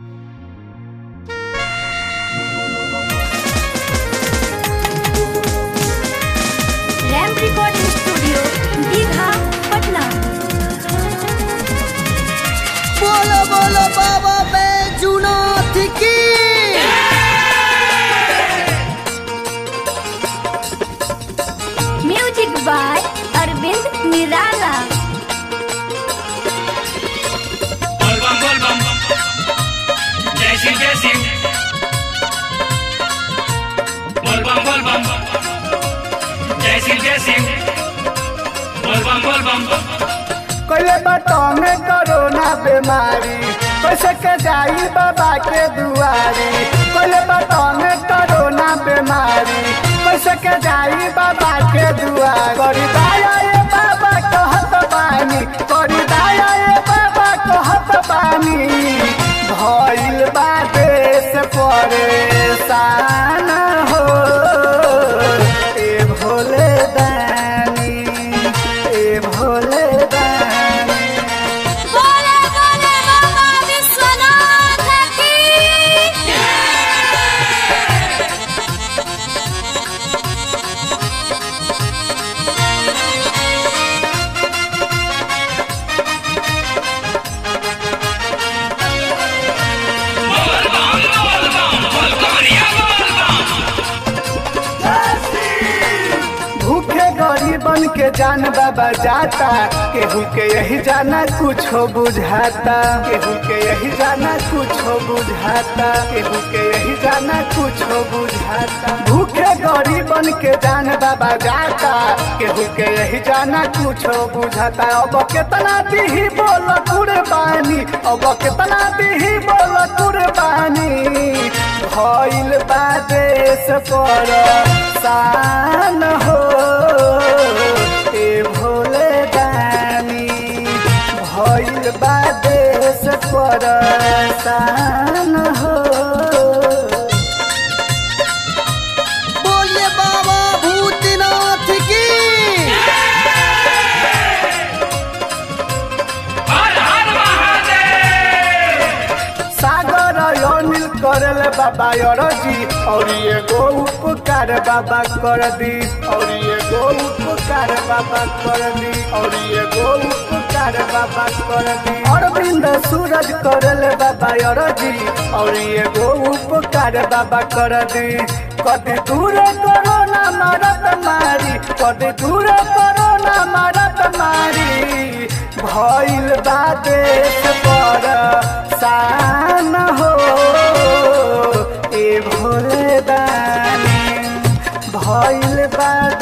कैले बटौने कोरोना बीमारी कैसे के जाई बाबा के दुआरी कैले बटौने कोरोना बीमारी कैसे के जाई बाबा के दुआरी करी दाया ये बाबा कहत बानी करी दाया ये बाबा कहत बानी भइल बा देश परेशान हो ए भोले दानी ए भोले दानी बोले बोले बाबा विश्वनाथ की भूखे गरीबन के जान बाबा जाता केहू के यही जाना कुछो बुझाता केहू के यही जाना कुछो बुझाता केहू के यही जाना कुछो बुझाता भूखे गरीबन के जान बाबा जाता केहू के यही जाना कुछो बुझाता अब केतना दीही बोल कुर्बानी अब केतना दीही बोल कुर्बानी भइल बा देश पर सान हो ए भोले दानी भइल बा देश पर सान हो बोलिए बाबा भूतनाथ की सागर अनिल करल बाबा अरजी और ये गो उपकार बाबा कर दी और ये गो उपकार बाबा कर दी और ये गो उपकार बाबा कर दी अरविंद सूरज करल बाबा अरजी और ये गो उपकार बाबा कर दी कदी दूर कोरोना मारत मारी कदी दूर कोरोना मारत मारी भइल बा देश पर सान हो ए भोले दानी भइल बा